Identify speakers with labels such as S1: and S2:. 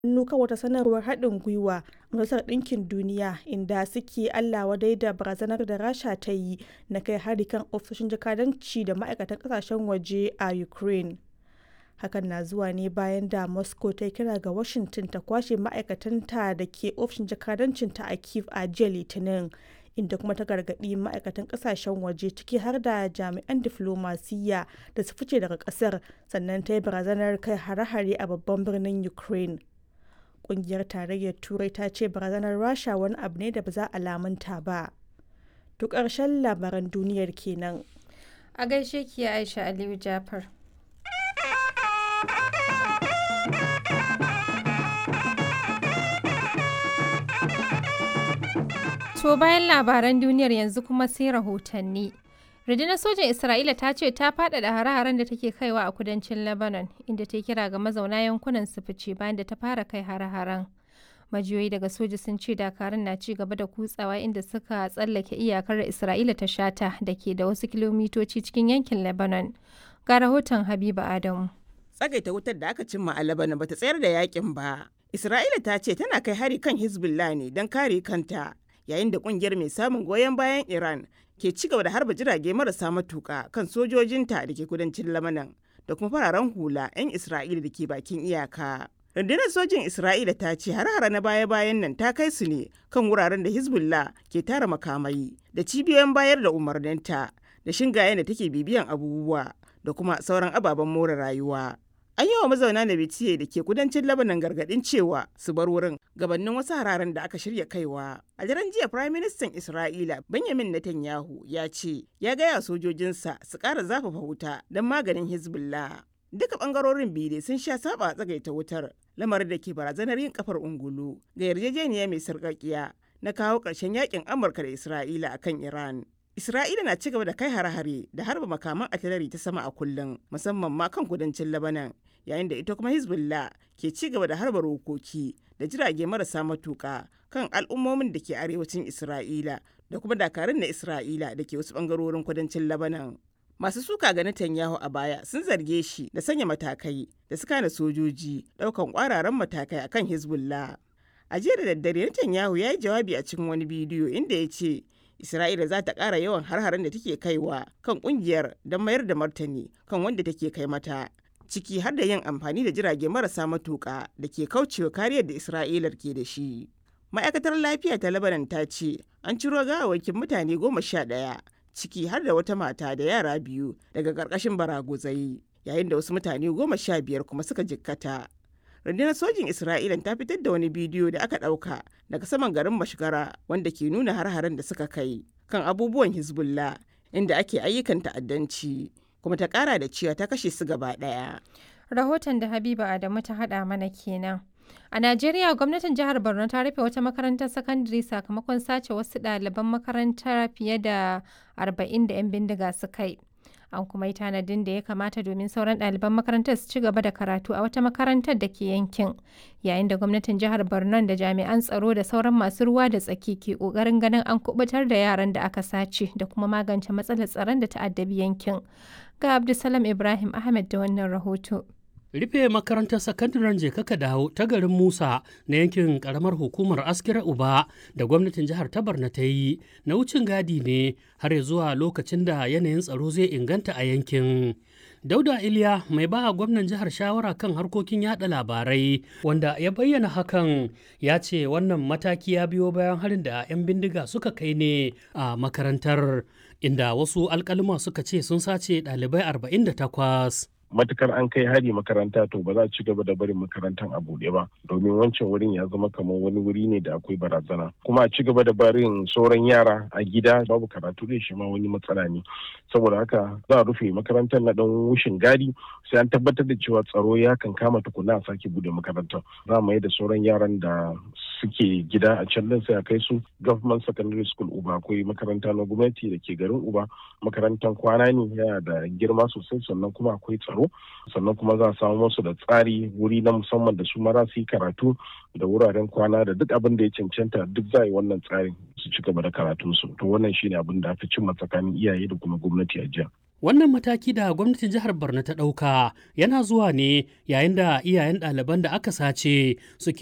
S1: hannu kan wata sanarwar haɗin gwiwa a Majalisar Ɗinkin Duniya inda suke Allah wadai da barazanar da Rasha ta yi na kai hari kan ofisoshin jakadanci da ma'aikatan ƙasashen waje a Ukraine. Hakan na zuwa ne bayan da Moscow ta yi kira ga Washington ta kwashe ma'aikatanta da ke ofishin jakadancinta a Kyiv a jiya Litinin, inda kuma ta gargaɗi ma'aikatan ƙasashen waje ciki har da jami'an diflomasiyya da su fice daga ƙasar, sannan ta yi barazanar kai hare-hare a babban birnin Ukraine. Ƙungiyar Tarayyar Turai ta ce barazanar Rasha wani abu ne da ba za a lamunta ba. To ƙarshen labaran duniyar kenan.
S2: A gaishe ki Aisha Aliyu Jafar. To bayan labaran duniyar yanzu kuma sai rahotanni. Rundunar sojan Isra'ila ta ce ta faɗaɗa hare-haren da take kaiwa a kudancin Lebanon, inda ta kira ga mazauna yankunan su fice bayan da ta fara kai hare-haren. Majiyoyi daga soja sun ce dakarun na ci gaba da kutsawa inda suka tsallake iyakar Isra'ila ta shata da ke da wasu kilomitoci cikin yankin Lebanon. Ga rahoton Habiba Adamu.
S3: Tsagaita wutar da aka cimma a Lebanon bata tsayar da yakin ba. Isra'ila ta ce tana kai hari kan Hezbollah ne don kare kanta, yayin da kungiyar mai samun goyon bayan Iran ke ci gaba da harba jirage marasa matuka kan sojojinta da ke kudancin Lebanon da kuma fararen hula 'yan Isra'ila da ke bakin iyaka. Rundunar sojin Isra'ila ta ce har-hara na baya-bayan nan ta kai su ne kan wuraren da Hezbollah ke tara makamai da cibiyoyin bayar da umarninta da shingayen da take bibiyan abubuwa da kuma sauran ababen more rayuwa. An yi wa mazauna na Bitiye da ke kudancin Lebanon gargadin cewa su bar wurin gabanin wasu hararen da aka shirya kaiwa. A daren jiya Prime Minister Isra'ila Benjamin Netanyahu ya ce ya gaya sojojinsa su ƙara zafafa wuta don maganin Hezbollah. Duka ɓangarorin biyu sun sha saba a tsagaita wutar lamarin da ke barazanar yin kafar ungulu ga yarjejeniya mai sarƙaƙiya na kawo ƙarshen yakin Amurka da Isra'ila akan Iran. Isra'ila na cigaba da kai hare-hare da harba makaman atilari ta sama a kullum musamman ma kan kudancin Lebanon yayin da ita kuma Hezbollah ke ci gaba da harba rokoki da jirage marasa matuka kan al'ummomin da ke arewacin Isra'ila da kuma dakarun na Isra'ila da ke wasu bangarorin kudancin Lebanon. Masu suka ga Netanyahu a baya sun zarge shi da sanya matakai da suka na sojoji daukan kwararan matakai akan Hezbollah. A jiya da daddare Netanyahu ya yi jawabi a cikin wani bidiyo inda ya ce Isra'ila za ta ƙara yawan har-haren da take kaiwa kan ƙungiyar don mayar da martani kan wanda take kai mata. Ciki har da yin amfani da jirage marasa matuƙa da ke kaucewa kariyar da Isra'ilar ke da shi. Ma'aikatar lafiya ta Lebanon ta ce an ciro gawawakin mutane goma sha ɗaya ciki har da wata mata da yara biyu daga ƙarƙashin baraguzai yayin da wasu mutane goma sha biyar kuma suka jikkata. rundunar sojin isra'ila ta fitar da wani bidiyo da aka ɗauka daga saman garin mashigara wanda ke nuna har-haren da suka kai kan abubuwan hezbollah inda ake ayyukan ta'addanci kuma ta ƙara da cewa ta kashe su gaba ɗaya
S2: Rahoton da Habiba Adamu ta haɗa mana kenan. A Najeriya gwamnatin jihar Borno ta rufe wata makarantar sakandare sakamakon sace wasu ɗaliban makarantar fiye da 40 da 'yan bindiga suka yi. an kuma yi tanadin da ya kamata domin sauran ɗaliban makarantar su ci gaba da karatu a wata makarantar da ke yankin yayin da gwamnatin jihar borno da jami'an tsaro da sauran masu ruwa da tsaki ke ƙoƙarin ganin an kubutar da yaran da aka sace da kuma magance matsalar tsaron da ta'addabi yankin ga abdulsalam ibrahim ahmed da wannan rahoto
S4: rufe makarantar sakandaren jekaka dawo ta garin musa na yankin karamar hukumar askira uba da gwamnatin jihar ta barna ta yi na wucin gadi ne har zuwa lokacin da yanayin tsaro zai inganta a yankin dauda iliya mai ba gwamnan jihar shawara kan harkokin yada labarai wanda ya bayyana hakan ya ce wannan mataki ya biyo bayan harin da 'yan bindiga suka kai ne a makarantar inda wasu alkalima suka ce sun sace ɗalibai 48
S5: matukar an kai hari makaranta to ba za a ci gaba da barin makarantar a buɗe ba domin wancan wurin ya zama kamar wani wuri ne da akwai barazana kuma a ci gaba da barin sauran yara a gida babu karatu da shi ma wani matsala ne saboda haka za a rufe makarantar na dan wushin gadi sai an tabbatar da cewa tsaro ya kan kama tukuna a sake bude makarantar za mu yi da sauran yaran da suke gida a can din sai a kai su government secondary school uba akwai makaranta na gwamnati da ke garin uba makarantar kwana ne yana da girma sosai sannan kuma akwai tsaro sannan kuma za a samu musu da tsari wuri na musamman da su mara su yi karatu da wuraren kwana da duk abin da ya cancanta duk za a yi wannan tsarin su ci gaba da karatunsu to wannan shine abin da aka cimma tsakanin iyaye da kuma gwamnati a jiya
S4: Wannan mataki da gwamnatin jihar Borno ta ɗauka yana zuwa ne yayin da iyayen ɗaliban da aka sace suke